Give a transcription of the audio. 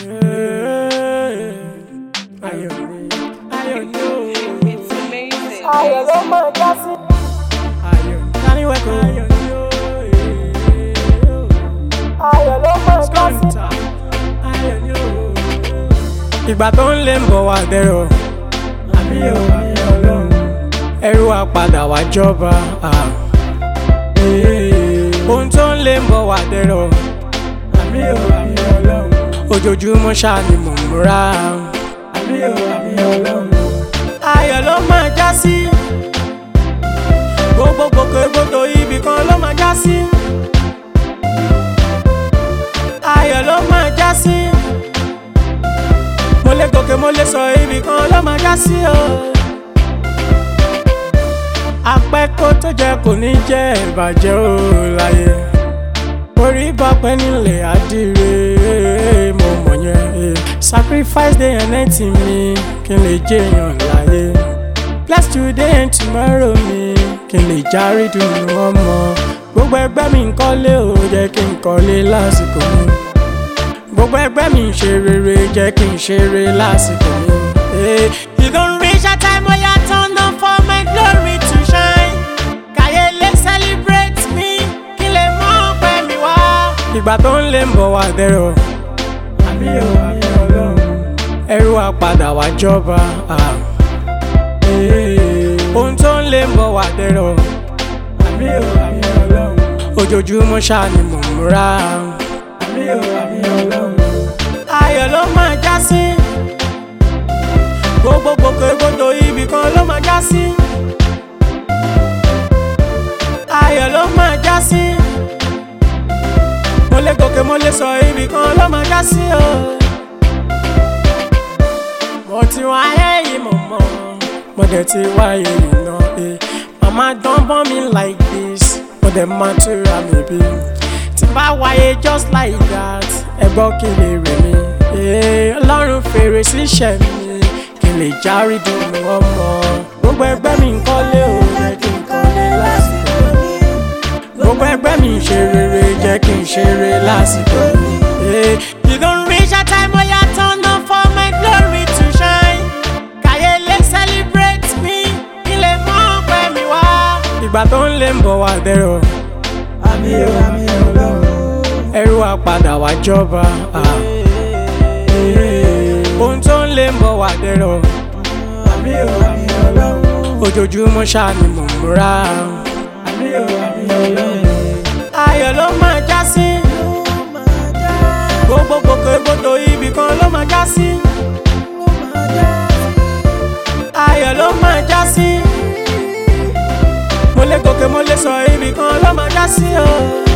Ayọ̀ ni, ayọ̀ ni o. It's amazing. ayọ̀ ló máa já sí. Ayọ̀ ni, tani wẹ́kọ̀? Ayọ̀ ni o. ayọ̀ ló máa já sí. Kọ́ńtà, ayọ̀ ni o. Ìgbà tó ń lé ń bọ̀ wá dẹ̀rọ̀. Àmì ò àmì ọlọ́run. Ẹrú wa padà wá jọba. ah. Ohun tó ń lé ń bọ̀ wá dẹ̀rọ̀. Àmì ò àmì ọlọ́run. Ojoojúmọ́ ṣáà ni mò ń múra. Àmì ò àmì ọlọ́run. Ayọ̀ ló máa já sí. Gbogbo gbogbo ibì kan ló máa já sí. Ayọ̀ ló máa já sí. Mo lè gòkè mo lè sọ ibì kan ló máa já sí o. Apẹ́kó tó jẹ kò ní jẹ́ ìbàjẹ́ o láyé. Orí bá pẹ́ nílẹ̀ àdìrẹ mo mọ̀ yẹn. eh. Sacrifice day and night mi kí n lè jẹ́yàn láyé. Bless today and tomorrow mi kí n lè járe dùn ọmọ. Gbogbo ẹgbẹ́ mi ń kọ́lé o jẹ́ kí n kọ́lé lásìkò mi. Gbogbo ẹgbẹ́ mi ń ṣe rere jẹ́ kí n ṣeré lásìkò mi. Eh, You don't reach a time where you turn down for my glory to shine. Kàyé lè celebrate me kí lè mọ̀ pẹ́ mi wá. Ìgbà tó ń lé ń bọ̀ wá dẹ̀rọ̀. Àmì ò àmì ọlọ́run. Ẹrú wa padà wá jọba. ah. Eh, Ohun tó ń lé ń bọ̀ wá dẹ̀rọ̀. Àmì ò àmì ọlọ́run. Ojoojúmọ́ ṣáà ni mò ń múra. Àmì ò àmì ọlọ́run. Ayọ̀ ló máa já sí. Gbogbo gbogbo ibì kan ló máa já sí. Ayọ̀ ló máa já sí. Mo lè gòkè mo lè sọ ibì kan ló máa já sí o. Mo ti wáyé yìí mo mọ̀, mo dẹ̀ ti wáyé yìí náà. eh. Mama don born me like this, mo dẹ̀ máa tura mi bí. Tí bá wáyé just like that, ẹ gbọ́ kí lè rè mí. Eh, Ọlọ́run fèrè síṣẹ́ mi, kí n lè járe dùn ọmọ. Gbogbo ẹgbẹ́ mi ń kọ́lé o, jẹ́ kí n kọ́lé lásìkò mi. Gbogbo ẹgbẹ́ mi ń ṣe rere, jẹ́ kí n ṣeré lásìkò mi. Eh, You don't reach a time where you turn down for my glory to shine. Kàyé lè celebrate me, kí lè mọ̀ pẹ́ mi wá. Ìgbà tó ń lé ń bọ̀ wá dẹ̀rọ̀. Àmì ò àmì ọlọ́run. Ẹrú wa padà wá jọba. ah. Ohun tó ń lé ń bọ̀ wá dẹ̀rọ̀. Àmì ò àmì ọlọ́run. Ojoojúmọ́ ṣáà ni mò ń múra. Àmì ò àmì ọlọ́run. Ayọ̀ ló máa já sí. Gbogbo gbogbo ibì kan ló máa já sí. Ayọ̀ ló máa já sí. Mo lè gòkè mo lè sọ ibì kan ló máa já sí o.